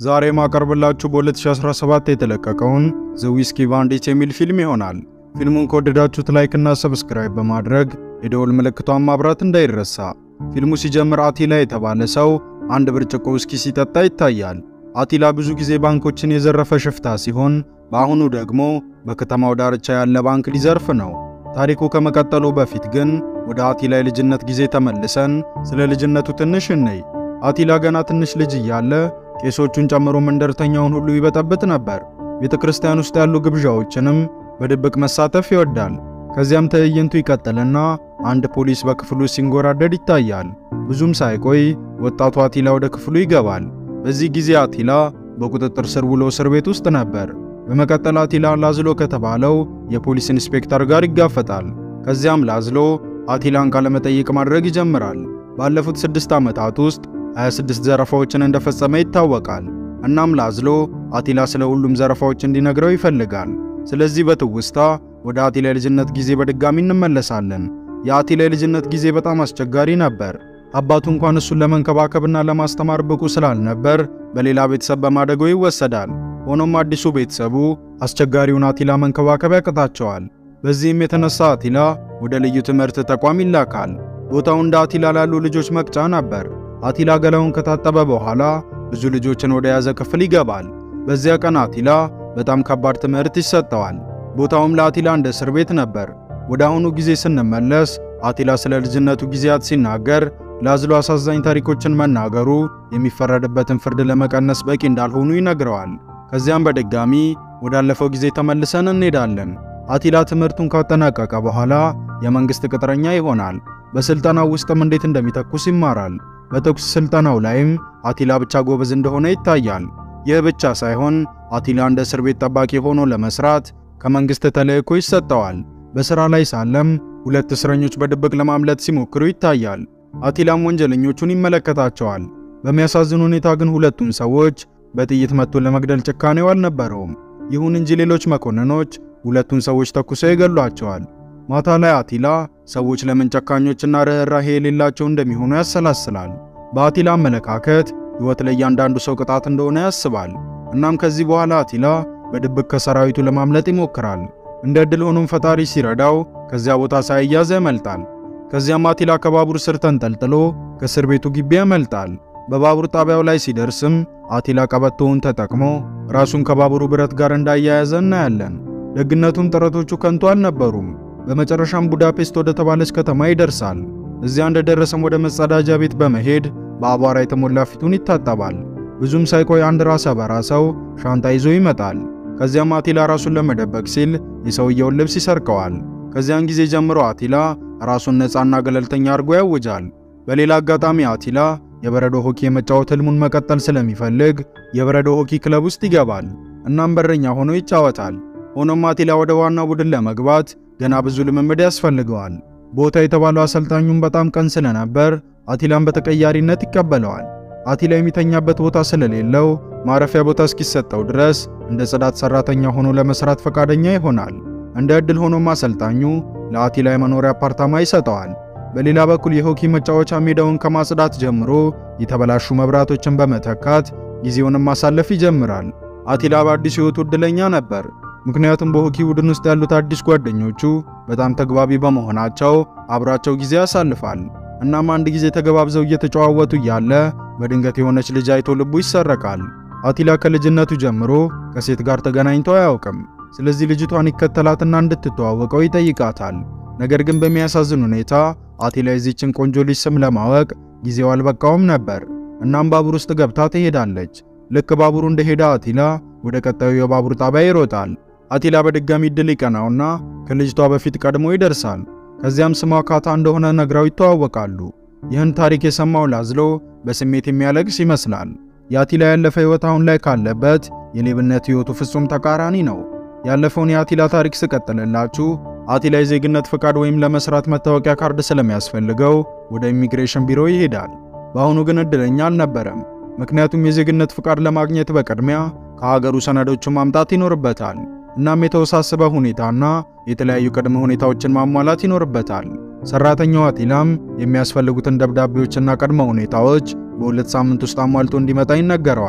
ዛሬ ማቀርብላችሁ በ2017 የተለቀቀውን ዘ ዊስኪ ባንዲት የሚል ፊልም ይሆናል። ፊልሙን ከወደዳችሁት ላይክ እና ሰብስክራይብ በማድረግ የደወል ምልክቷን ማብራት እንዳይረሳ። ፊልሙ ሲጀምር አቲላ የተባለ ሰው አንድ ብርጭቆ ውስኪ ሲጠጣ ይታያል። አቲላ ብዙ ጊዜ ባንኮችን የዘረፈ ሽፍታ ሲሆን በአሁኑ ደግሞ በከተማው ዳርቻ ያለ ባንክ ሊዘርፍ ነው። ታሪኩ ከመቀጠሉ በፊት ግን ወደ አቲላ የልጅነት ጊዜ ተመልሰን ስለ ልጅነቱ ትንሽ እንይ። አቲላ ገና ትንሽ ልጅ እያለ ቄሶቹን ጨምሮ መንደርተኛውን ሁሉ ይበጠብጥ ነበር። ቤተ ክርስቲያን ውስጥ ያሉ ግብዣዎችንም በድብቅ መሳተፍ ይወዳል። ከዚያም ትዕይንቱ ይቀጥልና አንድ ፖሊስ በክፍሉ ሲንጎራደድ ይታያል። ብዙም ሳይቆይ ወጣቱ አቲላ ወደ ክፍሉ ይገባል። በዚህ ጊዜ አቲላ በቁጥጥር ስር ውሎ እስር ቤት ውስጥ ነበር። በመቀጠል አቲላ ላዝሎ ከተባለው የፖሊስ ኢንስፔክተር ጋር ይጋፈጣል። ከዚያም ላዝሎ አቲላን ቃለመጠይቅ ማድረግ ይጀምራል። ባለፉት ስድስት ዓመታት ውስጥ 26 ዘረፋዎችን እንደፈጸመ ይታወቃል። እናም ላዝሎ አቲላ ስለ ሁሉም ዘረፋዎች እንዲነግረው ይፈልጋል። ስለዚህ በትውስታ ወደ አቲላ የልጅነት ጊዜ በድጋሚ እንመለሳለን። የአቲላ የልጅነት ጊዜ በጣም አስቸጋሪ ነበር። አባቱ እንኳን እሱን ለመንከባከብና ለማስተማር ብቁ ስላልነበር በሌላ ቤተሰብ በማደጎ ይወሰዳል። ሆኖም አዲሱ ቤተሰቡ አስቸጋሪውን አቲላ መንከባከብ ያቅታቸዋል። በዚህም የተነሳ አቲላ ወደ ልዩ ትምህርት ተቋም ይላካል። ቦታው እንደ አቲላ ላሉ ልጆች መቅጫ ነበር። አቲላ ገላውን ከታጠበ በኋላ ብዙ ልጆችን ወደ ያዘ ክፍል ይገባል። በዚያ ቀን አቲላ በጣም ከባድ ትምህርት ይሰጠዋል። ቦታውም ለአቲላ እንደ እስር ቤት ነበር። ወደ አሁኑ ጊዜ ስንመለስ አቲላ ስለ ልጅነቱ ጊዜያት ሲናገር ላዝሎ አሳዛኝ ታሪኮችን መናገሩ የሚፈረድበትን ፍርድ ለመቀነስ በቂ እንዳልሆኑ ይነግረዋል። ከዚያም በድጋሚ ወዳለፈው ጊዜ ተመልሰን እንሄዳለን። አቲላ ትምህርቱን ካጠናቀቀ በኋላ የመንግሥት ቅጥረኛ ይሆናል። በስልጠናው ውስጥም እንዴት እንደሚተኩስ ይማራል። በተኩስ ስልጠናው ላይም አቲላ ብቻ ጎበዝ እንደሆነ ይታያል። ይህ ብቻ ሳይሆን አቲላ እንደ እስር ቤት ጠባቂ ሆኖ ለመስራት ከመንግሥት ተልእኮ ይሰጠዋል። በሥራ ላይ ሳለም ሁለት እስረኞች በድብቅ ለማምለጥ ሲሞክሩ ይታያል። አቲላም ወንጀለኞቹን ይመለከታቸዋል። በሚያሳዝን ሁኔታ ግን ሁለቱም ሰዎች በጥይት መጥቶ ለመግደል ጭካኔው አልነበረውም። ይሁን እንጂ ሌሎች መኮንኖች ሁለቱን ሰዎች ተኩሰው ይገሏቸዋል። ማታ ላይ አቲላ ሰዎች ለምን ጨካኞችና ርኅራሄ የሌላቸው እንደሚሆኑ ያሰላስላል። በአቲላ አመለካከት ሕይወት ለእያንዳንዱ ሰው ቅጣት እንደሆነ ያስባል። እናም ከዚህ በኋላ አቲላ በድብቅ ከሰራዊቱ ለማምለጥ ይሞክራል። እንደ ዕድል ሆኖም ፈጣሪ ሲረዳው ከዚያ ቦታ ሳይያዝ ያመልጣል። ከዚያም አቲላ ከባቡር ስር ተንጠልጥሎ ከእስር ቤቱ ግቢ ያመልጣል። በባቡር ጣቢያው ላይ ሲደርስም አቲላ ቀበቶውን ተጠቅሞ ራሱን ከባቡሩ ብረት ጋር እንዳያያዘ እናያለን። ደግነቱም ጥረቶቹ ከንቱ አልነበሩም። በመጨረሻም ቡዳፔስት ወደ ተባለች ከተማ ይደርሳል። እዚያ እንደደረሰም ወደ መጸዳጃ ቤት በመሄድ በአቧራ የተሞላ ፊቱን ይታጠባል። ብዙም ሳይቆይ አንድ ራሰ በራ ሰው ሻንጣ ይዞ ይመጣል። ከዚያም አቲላ ራሱን ለመደበቅ ሲል የሰውየውን ልብስ ይሰርቀዋል። ከዚያን ጊዜ ጀምሮ አቲላ ራሱን ነፃና ገለልተኛ አድርጎ ያውጃል። በሌላ አጋጣሚ አቲላ የበረዶ ሆኪ የመጫወት ህልሙን መቀጠል ስለሚፈልግ የበረዶ ሆኪ ክለብ ውስጥ ይገባል። እናም በረኛ ሆኖ ይጫወታል። ሆኖም አቲላ ወደ ዋናው ቡድን ለመግባት ገና ብዙ ልምምድ ያስፈልገዋል። ቦታ የተባለው አሰልጣኙም በጣም ቀን ስለነበር አቲላን በተቀያሪነት ይቀበለዋል። አቲላ የሚተኛበት ቦታ ስለሌለው ማረፊያ ቦታ እስኪሰጠው ድረስ እንደ ጽዳት ሰራተኛ ሆኖ ለመስራት ፈቃደኛ ይሆናል። እንደ ዕድል ሆኖም አሰልጣኙ ለአቲላ የመኖሪያ አፓርታማ ይሰጠዋል። በሌላ በኩል የሆኪ መጫወቻ ሜዳውን ከማጽዳት ጀምሮ የተበላሹ መብራቶችን በመተካት ጊዜውንም ማሳለፍ ይጀምራል። አቲላ በአዲስ ሕይወቱ ዕድለኛ ነበር። ምክንያቱም በሆኪ ቡድን ውስጥ ያሉት አዲስ ጓደኞቹ በጣም ተግባቢ በመሆናቸው አብሯቸው ጊዜ ያሳልፋል። እናም አንድ ጊዜ ተገባብዘው እየተጨዋወቱ እያለ በድንገት የሆነች ልጅ አይቶ ልቡ ይሰረቃል። አቲላ ከልጅነቱ ጀምሮ ከሴት ጋር ተገናኝቶ አያውቅም። ስለዚህ ልጅቷን ይከተላትና እንድትተዋወቀው ይጠይቃታል። ነገር ግን በሚያሳዝን ሁኔታ አቲላ የዚችን ቆንጆ ልጅ ስም ለማወቅ ጊዜው አልበቃውም ነበር። እናም ባቡር ውስጥ ገብታ ትሄዳለች። ልክ ባቡሩ እንደሄደ አቲላ ወደ ቀጣዩ የባቡር ጣቢያ ይሮጣል። አቲላ በድጋሚ እድል ይቀናውና ከልጅቷ በፊት ቀድሞ ይደርሳል። ከዚያም ስሟ ካታ እንደሆነ ነግራው ይተዋወቃሉ። ይህን ታሪክ የሰማው ላዝሎ በስሜት የሚያለቅስ ይመስላል። የአቲላ ያለፈ ሕይወት አሁን ላይ ካለበት የሌብነት ሕይወቱ ፍጹም ተቃራኒ ነው። ያለፈውን የአቲላ ታሪክ ስቀጥልላችሁ አቲላ የዜግነት ፍቃድ ወይም ለመስራት መታወቂያ ካርድ ስለሚያስፈልገው ወደ ኢሚግሬሽን ቢሮ ይሄዳል። በአሁኑ ግን እድለኛ አልነበረም። ምክንያቱም የዜግነት ፍቃድ ለማግኘት በቅድሚያ ከሀገሩ ሰነዶችን ማምጣት ይኖርበታል። እናም የተወሳሰበ ሁኔታና የተለያዩ ቅድመ ሁኔታዎችን ማሟላት ይኖርበታል። ሰራተኛው አቲላም የሚያስፈልጉትን ደብዳቤዎችና ቅድመ ሁኔታዎች በሁለት ሳምንት ውስጥ አሟልቶ እንዲመጣ ይነገረዋል።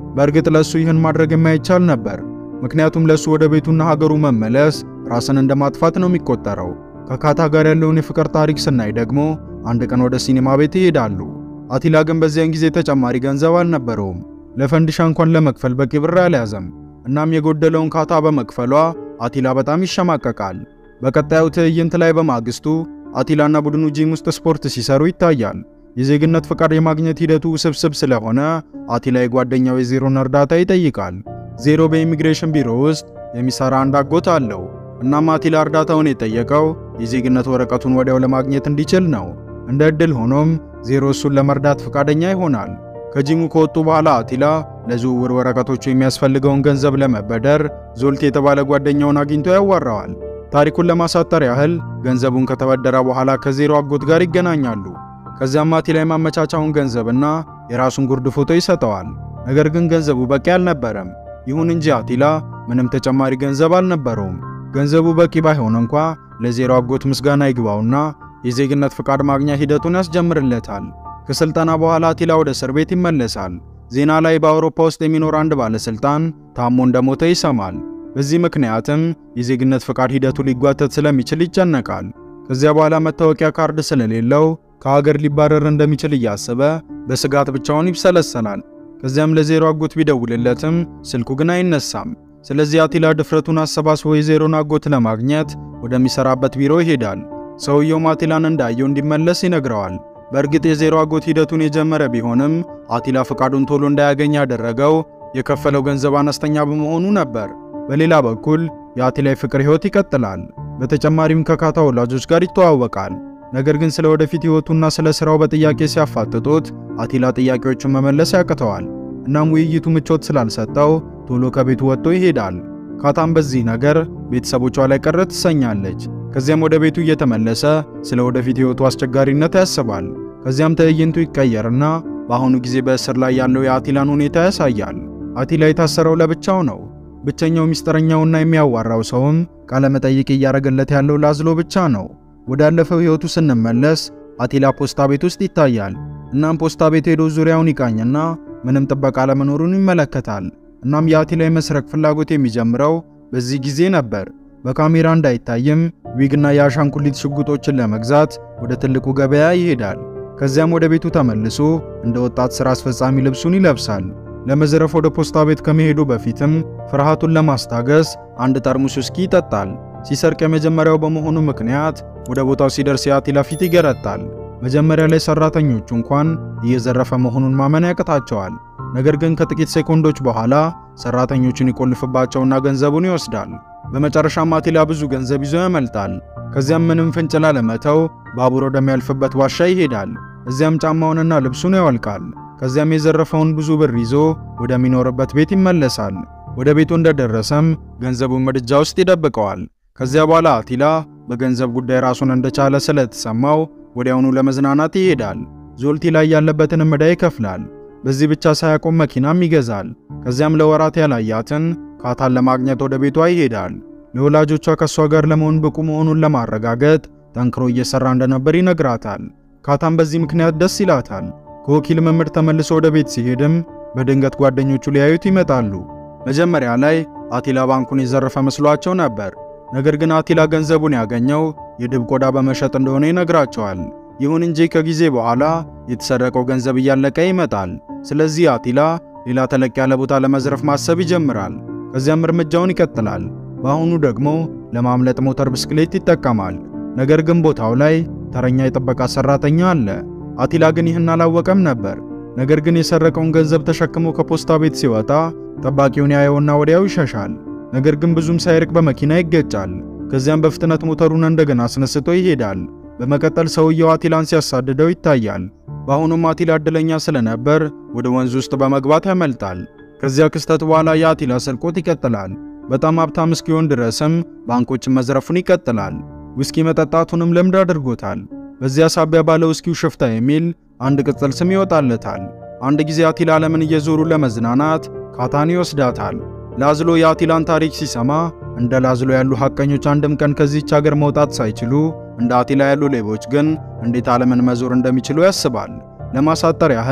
በእርግጥ ለሱ ይህን ማድረግ የማይቻል ነበር። ምክንያቱም ለሱ ወደ ቤቱና ሀገሩ መመለስ ራስን እንደ ማጥፋት ነው የሚቆጠረው። ከካታ ጋር ያለውን የፍቅር ታሪክ ስናይ ደግሞ አንድ ቀን ወደ ሲኒማ ቤት ይሄዳሉ። አቲላ ግን በዚያን ጊዜ ተጨማሪ ገንዘብ አልነበረውም። ለፈንዲሻ እንኳን ለመክፈል በቂ ብር አልያዘም። እናም የጎደለውን ካታ በመክፈሏ አቲላ በጣም ይሸማቀቃል። በቀጣዩ ትዕይንት ላይ በማግስቱ አቲላና ቡድኑ ጂም ውስጥ ስፖርት ሲሰሩ ይታያል። የዜግነት ፍቃድ የማግኘት ሂደቱ ውስብስብ ስለሆነ አቲላ የጓደኛው የዜሮን እርዳታ ይጠይቃል። ዜሮ በኢሚግሬሽን ቢሮ ውስጥ የሚሰራ አንድ አጎት አለው። እናም አቲላ እርዳታውን የጠየቀው የዜግነት ወረቀቱን ወዲያው ለማግኘት እንዲችል ነው። እንደ ዕድል ሆኖም ዜሮ እሱን ለመርዳት ፈቃደኛ ይሆናል። ከጂሙ ከወጡ በኋላ አቲላ ለዝውውር ወረቀቶቹ የሚያስፈልገውን ገንዘብ ለመበደር ዞልት የተባለ ጓደኛውን አግኝቶ ያዋራዋል። ታሪኩን ለማሳጠር ያህል ገንዘቡን ከተበደረ በኋላ ከዜሮ አጎት ጋር ይገናኛሉ። ከዚያም አቲላ የማመቻቻውን ገንዘብና የራሱን ጉርድ ፎቶ ይሰጠዋል። ነገር ግን ገንዘቡ በቂ አልነበረም። ይሁን እንጂ አቲላ ምንም ተጨማሪ ገንዘብ አልነበረውም። ገንዘቡ በቂ ባይሆን እንኳ ለዜሮ አጎት ምስጋና ይግባውና የዜግነት ፍቃድ ማግኛ ሂደቱን ያስጀምርለታል። ከስልጠና በኋላ አቲላ ወደ እስር ቤት ይመለሳል። ዜና ላይ በአውሮፓ ውስጥ የሚኖር አንድ ባለስልጣን ታሞ እንደሞተ ይሰማል። በዚህ ምክንያትም የዜግነት ፍቃድ ሂደቱ ሊጓተት ስለሚችል ይጨነቃል። ከዚያ በኋላ መታወቂያ ካርድ ስለሌለው ከሀገር ሊባረር እንደሚችል እያሰበ በስጋት ብቻውን ይብሰለሰላል። ከዚያም ለዜሮ አጎት ቢደውልለትም ስልኩ ግን አይነሳም። ስለዚህ አቲላ ድፍረቱን አሰባስቦ የዜሮን አጎት ለማግኘት ወደሚሰራበት ቢሮ ይሄዳል። ሰውየውም አቲላን እንዳየው እንዲመለስ ይነግረዋል። በእርግጥ የዜሮ አጎት ሂደቱን የጀመረ ቢሆንም አቲላ ፍቃዱን ቶሎ እንዳያገኝ ያደረገው የከፈለው ገንዘብ አነስተኛ በመሆኑ ነበር። በሌላ በኩል የአቲላ የፍቅር ሕይወት ይቀጥላል። በተጨማሪም ከካታ ወላጆች ጋር ይተዋወቃል። ነገር ግን ስለ ወደፊት ሕይወቱና ስለ ሥራው በጥያቄ ሲያፋጥጡት አቲላ ጥያቄዎቹን መመለስ ያቅተዋል። እናም ውይይቱ ምቾት ስላልሰጠው ቶሎ ከቤቱ ወጥቶ ይሄዳል። ካታም በዚህ ነገር ቤተሰቦቿ ላይ ቅር ትሰኛለች። ከዚያም ወደ ቤቱ እየተመለሰ ስለ ወደፊት ሕይወቱ አስቸጋሪነት ያስባል። ከዚያም ትዕይንቱ ይቀየርና በአሁኑ ጊዜ በእስር ላይ ያለው የአቲላን ሁኔታ ያሳያል። አቲላ የታሰረው ለብቻው ነው። ብቸኛው ሚስጥረኛውና የሚያዋራው ሰውም ቃለመጠይቅ እያደረገለት ያለው ላዝሎ ብቻ ነው። ወዳለፈው ሕይወቱ ስንመለስ አቲላ ፖስታ ቤት ውስጥ ይታያል። እናም ፖስታ ቤት ሄዶ ዙሪያውን ይቃኝና ምንም ጥበቃ አለመኖሩን ይመለከታል። እናም የአቲላ የመስረቅ ፍላጎት የሚጀምረው በዚህ ጊዜ ነበር። በካሜራ እንዳይታይም ዊግና የአሻንጉሊት ሽጉጦችን ለመግዛት ወደ ትልቁ ገበያ ይሄዳል። ከዚያም ወደ ቤቱ ተመልሶ እንደ ወጣት ሥራ አስፈጻሚ ልብሱን ይለብሳል። ለመዝረፍ ወደ ፖስታ ቤት ከመሄዱ በፊትም ፍርሃቱን ለማስታገስ አንድ ጠርሙስ ውስኪ ይጠጣል። ሲሰርቅ የመጀመሪያው በመሆኑ ምክንያት ወደ ቦታው ሲደርስ የአቲላ ፊት ይገረጣል። መጀመሪያ ላይ ሰራተኞቹ እንኳን እየዘረፈ መሆኑን ማመን ያቅታቸዋል። ነገር ግን ከጥቂት ሴኮንዶች በኋላ ሰራተኞቹን ይቆልፍባቸውና ገንዘቡን ይወስዳል። በመጨረሻም አቲላ ብዙ ገንዘብ ይዞ ያመልጣል። ከዚያም ምንም ፍንጭ ላለመተው ባቡር ወደሚያልፍበት ዋሻ ይሄዳል። እዚያም ጫማውንና ልብሱን ያወልቃል። ከዚያም የዘረፈውን ብዙ ብር ይዞ ወደሚኖርበት ቤት ይመለሳል። ወደ ቤቱ እንደደረሰም ገንዘቡን ምድጃ ውስጥ ይደብቀዋል። ከዚያ በኋላ አቲላ በገንዘብ ጉዳይ ራሱን እንደቻለ ስለተሰማው ወዲያውኑ ለመዝናናት ይሄዳል። ዞልቲ ላይ ያለበትን ዕዳ ይከፍላል። በዚህ ብቻ ሳያቆም መኪናም ይገዛል። ከዚያም ለወራት ያላያትን ካታን ለማግኘት ወደ ቤቷ ይሄዳል። ለወላጆቿ ከእሷ ጋር ለመሆን ብቁ መሆኑን ለማረጋገጥ ጠንክሮ እየሰራ እንደነበር ይነግራታል። ካታን በዚህ ምክንያት ደስ ይላታል። ከወኪል መምህር ተመልሶ ወደ ቤት ሲሄድም በድንገት ጓደኞቹ ሊያዩት ይመጣሉ። መጀመሪያ ላይ አቲላ ባንኩን የዘረፈ መስሏቸው ነበር። ነገር ግን አቲላ ገንዘቡን ያገኘው የድብ ቆዳ በመሸጥ እንደሆነ ይነግራቸዋል። ይሁን እንጂ ከጊዜ በኋላ የተሰረቀው ገንዘብ እያለቀ ይመጣል። ስለዚህ አቲላ ሌላ ተለቅ ያለ ቦታ ለመዝረፍ ማሰብ ይጀምራል። ከዚያም እርምጃውን ይቀጥላል። በአሁኑ ደግሞ ለማምለጥ ሞተር ብስክሌት ይጠቀማል። ነገር ግን ቦታው ላይ ተረኛ የጥበቃ ሰራተኛ አለ። አቲላ ግን ይህን አላወቀም ነበር። ነገር ግን የሰረቀውን ገንዘብ ተሸክሞ ከፖስታ ቤት ሲወጣ ጠባቂውን ያየውና ወዲያው ይሸሻል። ነገር ግን ብዙም ሳይርቅ በመኪና ይገጫል። ከዚያም በፍጥነት ሞተሩን እንደገና አስነስቶ ይሄዳል። በመቀጠል ሰውየው አቲላን ሲያሳድደው ይታያል። በአሁኑም አቲላ እድለኛ ስለነበር ወደ ወንዝ ውስጥ በመግባት ያመልጣል። ከዚያ ክስተት በኋላ የአቲላ ስርቆት ይቀጥላል። በጣም ሀብታም እስኪሆን ድረስም ባንኮችን መዝረፉን ይቀጥላል። ውስኪ መጠጣቱንም ልምድ አድርጎታል። በዚያ ሳቢያ ባለ ውስኪው ሽፍታ የሚል አንድ ቅጽል ስም ይወጣለታል። አንድ ጊዜ አቲላ ዓለምን እየዞሩ ለመዝናናት ካታን ይወስዳታል። ላዝሎ የአቲላን ታሪክ ሲሰማ እንደ ላዝሎ ያሉ ሐቀኞች አንድም ቀን ከዚህች ሀገር መውጣት ሳይችሉ እንደ አቲላ ያሉ ሌቦች ግን እንዴት ዓለምን መዞር እንደሚችሉ ያስባል። ለማሳጠር ያህል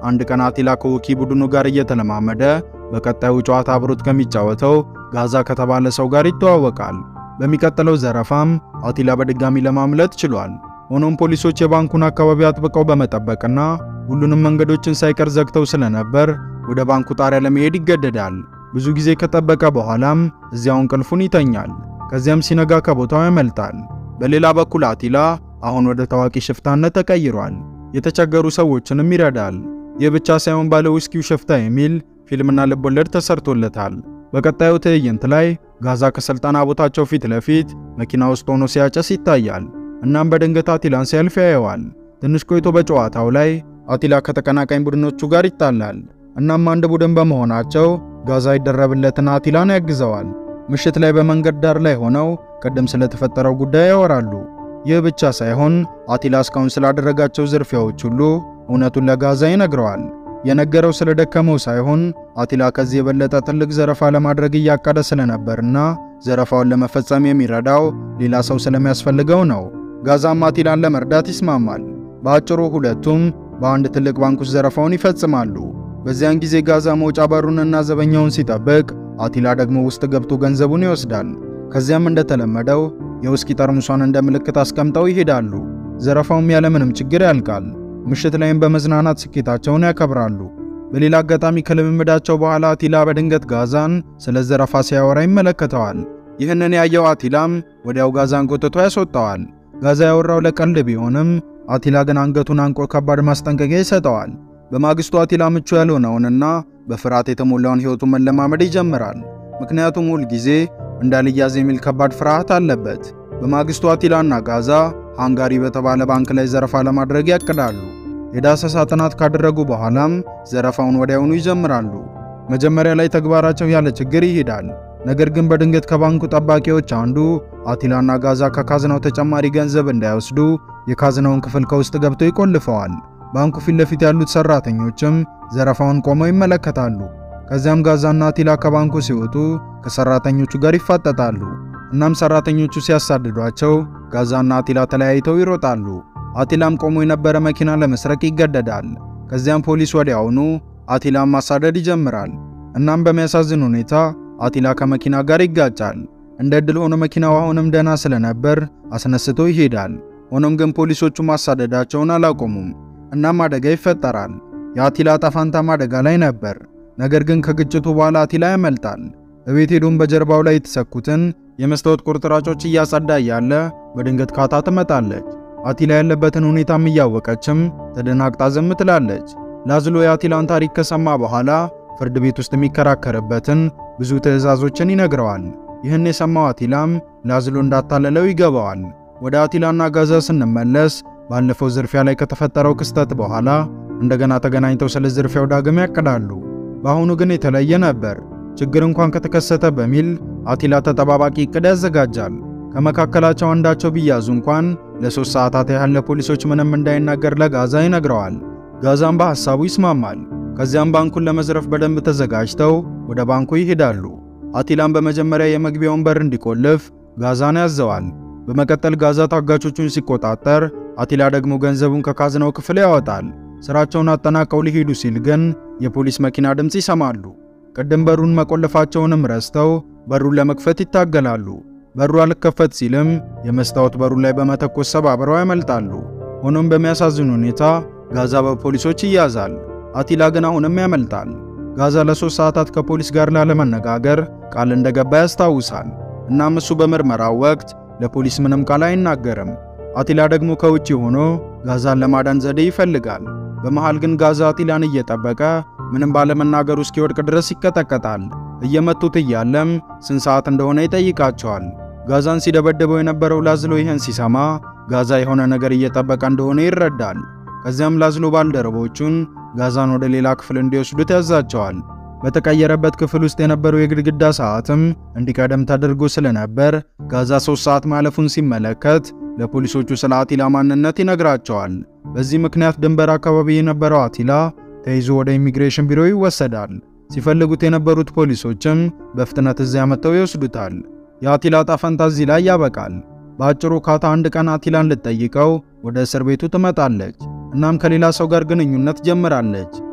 አንድ ቀን አቲላ ከውኪ ቡድኑ ጋር እየተለማመደ በቀጣዩ ጨዋታ አብሮት ከሚጫወተው ጋዛ ከተባለ ሰው ጋር ይተዋወቃል። በሚቀጥለው ዘረፋም አቲላ በድጋሚ ለማምለጥ ችሏል። ሆኖም ፖሊሶች የባንኩን አካባቢ አጥብቀው በመጠበቅና ሁሉንም መንገዶችን ሳይቀር ዘግተው ስለነበር ወደ ባንኩ ጣሪያ ለመሄድ ይገደዳል። ብዙ ጊዜ ከጠበቀ በኋላም እዚያው እንቅልፉን ይተኛል። ከዚያም ሲነጋ ከቦታው ያመልጣል። በሌላ በኩል አቲላ አሁን ወደ ታዋቂ ሽፍታነት ተቀይሯል። የተቸገሩ ሰዎችንም ይረዳል። ይህ ብቻ ሳይሆን ባለ ውስኪው ሽፍታ የሚል ፊልምና ልቦለድ ተሰርቶለታል። በቀጣዩ ትዕይንት ላይ ጋዛ ከስልጠና ቦታቸው ፊት ለፊት መኪና ውስጥ ሆኖ ሲያጨስ ይታያል። እናም በድንገት አቲላን ሲያልፍ ያየዋል። ትንሽ ቆይቶ በጨዋታው ላይ አቲላ ከተቀናቃኝ ቡድኖቹ ጋር ይጣላል። እናም አንድ ቡድን በመሆናቸው ጋዛ ይደረብለትና አቲላን ያግዘዋል። ምሽት ላይ በመንገድ ዳር ላይ ሆነው ቅድም ስለተፈጠረው ጉዳይ ያወራሉ። ይህ ብቻ ሳይሆን አቲላ እስካሁን ስላደረጋቸው ዝርፊያዎች ሁሉ እውነቱን ለጋዛ ይነግረዋል። የነገረው ስለደከመው ሳይሆን አቲላ ከዚህ የበለጠ ትልቅ ዘረፋ ለማድረግ እያቀደ ስለነበርና ዘረፋውን ለመፈጸም የሚረዳው ሌላ ሰው ስለሚያስፈልገው ነው። ጋዛም አቲላን ለመርዳት ይስማማል። በአጭሩ ሁለቱም በአንድ ትልቅ ባንክ ውስጥ ዘረፋውን ይፈጽማሉ። በዚያን ጊዜ ጋዛ መውጫ በሩንና ዘበኛውን ሲጠብቅ፣ አቲላ ደግሞ ውስጥ ገብቶ ገንዘቡን ይወስዳል። ከዚያም እንደተለመደው የውስኪ ጠርሙሷን እንደ ምልክት አስቀምጠው ይሄዳሉ። ዘረፋውም ያለምንም ችግር ያልቃል። ምሽት ላይም በመዝናናት ስኬታቸውን ያከብራሉ። በሌላ አጋጣሚ ከልምምዳቸው በኋላ አቲላ በድንገት ጋዛን ስለ ዘረፋ ሲያወራ ይመለከተዋል። ይህንን ያየው አቲላም ወዲያው ጋዛን ጎትቶ ያስወጣዋል። ጋዛ ያወራው ለቀልድ ቢሆንም አቲላ ግን አንገቱን አንቆ ከባድ ማስጠንቀቂያ ይሰጠዋል። በማግስቱ አቲላ ምቹ ያልሆነውንና በፍርሃት የተሞላውን ሕይወቱን መለማመድ ይጀምራል። ምክንያቱም ሁል ጊዜ እንዳልያዝ የሚል ከባድ ፍርሃት አለበት። በማግስቱ አቲላና ጋዛ ሃንጋሪ በተባለ ባንክ ላይ ዘረፋ ለማድረግ ያቅዳሉ። የዳሰሳ ጥናት ካደረጉ በኋላም ዘረፋውን ወዲያውኑ ይጀምራሉ። መጀመሪያ ላይ ተግባራቸው ያለ ችግር ይሄዳል። ነገር ግን በድንገት ከባንኩ ጠባቂዎች አንዱ አቲላና ጋዛ ከካዝናው ተጨማሪ ገንዘብ እንዳይወስዱ የካዝናውን ክፍል ከውስጥ ገብተው ይቆልፈዋል። ባንኩ ፊት ለፊት ያሉት ሰራተኞችም ዘረፋውን ቆመው ይመለከታሉ። ከዚያም ጋዛና አቲላ ከባንኩ ሲወጡ ከሰራተኞቹ ጋር ይፋጠጣሉ። እናም ሰራተኞቹ ሲያሳድዷቸው ጋዛና አቲላ ተለያይተው ይሮጣሉ። አቲላም ቆሞ የነበረ መኪና ለመስረቅ ይገደዳል። ከዚያም ፖሊስ ወዲያውኑ አቲላም ማሳደድ ይጀምራል። እናም በሚያሳዝን ሁኔታ አቲላ ከመኪና ጋር ይጋጫል። እንደ ዕድል ሆኖ መኪናው አሁንም ደህና ስለነበር አስነስቶ ይሄዳል። ሆኖም ግን ፖሊሶቹ ማሳደዳቸውን አላቆሙም። እናም አደጋ ይፈጠራል። የአቲላ ጣፋንታም አደጋ ላይ ነበር። ነገር ግን ከግጭቱ በኋላ አቲላ ያመልጣል። እቤት ሄዶም በጀርባው ላይ የተሰኩትን የመስታወት ቁርጥራጮች እያጸዳ እያለ በድንገት ካታ ትመጣለች። አቲላ ያለበትን ሁኔታም እያወቀችም ተደናግጣ ዝም ትላለች። ላዝሎ የአቲላን ታሪክ ከሰማ በኋላ ፍርድ ቤት ውስጥ የሚከራከርበትን ብዙ ትዕዛዞችን ይነግረዋል። ይህን የሰማው አቲላም ላዝሎ እንዳታለለው ይገባዋል። ወደ አቲላና ጋዛ ስንመለስ ባለፈው ዝርፊያ ላይ ከተፈጠረው ክስተት በኋላ እንደገና ተገናኝተው ስለ ዝርፊያው ዳግም ያቅዳሉ። በአሁኑ ግን የተለየ ነበር። ችግር እንኳን ከተከሰተ በሚል አቲላ ተጠባባቂ እቅድ ያዘጋጃል። ከመካከላቸው አንዳቸው ቢያዙ እንኳን ለሶስት ሰዓታት ያህል ለፖሊሶች ምንም እንዳይናገር ለጋዛ ይነግረዋል። ጋዛም በሐሳቡ ይስማማል። ከዚያም ባንኩን ለመዝረፍ በደንብ ተዘጋጅተው ወደ ባንኩ ይሄዳሉ። አቲላም በመጀመሪያ የመግቢያውን በር እንዲቆልፍ ጋዛን ያዘዋል። በመቀጠል ጋዛ ታጋቾቹን ሲቆጣጠር፣ አቲላ ደግሞ ገንዘቡን ከካዝናው ክፍል ያወጣል። ስራቸውን አጠናቀው ሊሄዱ ሲል ግን የፖሊስ መኪና ድምፅ ይሰማሉ። ቅድም በሩን መቆለፋቸውንም ረስተው በሩን ለመክፈት ይታገላሉ። በሩ አልከፈት ሲልም የመስታወት በሩ ላይ በመተኮስ ሰባብረው ያመልጣሉ። ሆኖም በሚያሳዝን ሁኔታ ጋዛ በፖሊሶች ይያዛል። አቲላ ግን አሁንም ያመልጣል። ጋዛ ለሶስት ሰዓታት ከፖሊስ ጋር ላለመነጋገር ቃል እንደገባ ያስታውሳል። እናም እሱ በምርመራው ወቅት ለፖሊስ ምንም ቃል አይናገርም። አቲላ ደግሞ ከውጪ ሆኖ ጋዛን ለማዳን ዘዴ ይፈልጋል። በመሃል ግን ጋዛ አቲላን እየጠበቀ ምንም ባለመናገሩ እስኪወድቅ ድረስ ይቀጠቀጣል። እየመቱት እያለም ስንት ሰዓት እንደሆነ ይጠይቃቸዋል። ጋዛን ሲደበድበው የነበረው ላዝሎ ይህን ሲሰማ ጋዛ የሆነ ነገር እየጠበቀ እንደሆነ ይረዳል። ከዚያም ላዝሎ ባልደረቦቹን ጋዛን ወደ ሌላ ክፍል እንዲወስዱት ያዛቸዋል። በተቀየረበት ክፍል ውስጥ የነበረው የግድግዳ ሰዓትም እንዲቀደም ተደርጎ ስለነበር ጋዛ ሶስት ሰዓት ማለፉን ሲመለከት ለፖሊሶቹ ስለ አቲላ ማንነት ይነግራቸዋል። በዚህ ምክንያት ድንበር አካባቢ የነበረው አቲላ ተይዞ ወደ ኢሚግሬሽን ቢሮ ይወሰዳል። ሲፈልጉት የነበሩት ፖሊሶችም በፍጥነት እዚያ መጥተው ይወስዱታል። የአቲላ ጣፈንታ እዚህ ላይ ያበቃል። በአጭሩ ካታ አንድ ቀን አቲላን ልትጠይቀው ወደ እስር ቤቱ ትመጣለች። እናም ከሌላ ሰው ጋር ግንኙነት ጀምራለች።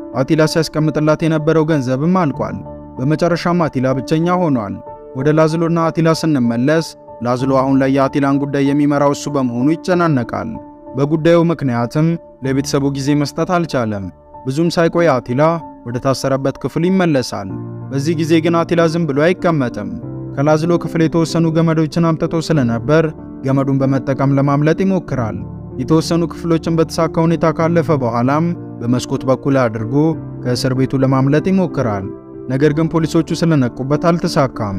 አቲላ ሲያስቀምጥላት የነበረው ገንዘብም አልቋል። በመጨረሻም አቲላ ብቸኛ ሆኗል። ወደ ላዝሎና አቲላ ስንመለስ ላዝሎ አሁን ላይ የአቲላን ጉዳይ የሚመራው እሱ በመሆኑ ይጨናነቃል። በጉዳዩ ምክንያትም ለቤተሰቡ ጊዜ መስጠት አልቻለም። ብዙም ሳይቆይ አቲላ ወደ ታሰረበት ክፍል ይመለሳል። በዚህ ጊዜ ግን አቲላ ዝም ብሎ አይቀመጥም። ከላዝሎ ክፍል የተወሰኑ ገመዶችን አምጥቶ ስለነበር ገመዱን በመጠቀም ለማምለጥ ይሞክራል። የተወሰኑ ክፍሎችን በተሳካ ሁኔታ ካለፈ በኋላም በመስኮት በኩል አድርጎ ከእስር ቤቱ ለማምለጥ ይሞክራል። ነገር ግን ፖሊሶቹ ስለነቁበት አልተሳካም።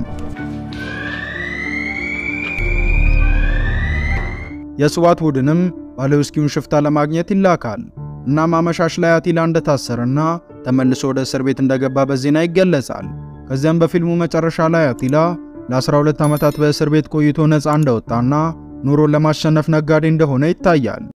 የስዋት ቡድንም ባለውስኪውን ሽፍታ ለማግኘት ይላካል። እናም አመሻሽ ላይ አቲላ እንደታሰረና ተመልሶ ወደ እስር ቤት እንደገባ በዜና ይገለጻል። ከዚያም በፊልሙ መጨረሻ ላይ አቲላ ለ12 ዓመታት በእስር ቤት ቆይቶ ነፃ እንደወጣና ኑሮን ለማሸነፍ ነጋዴ እንደሆነ ይታያል።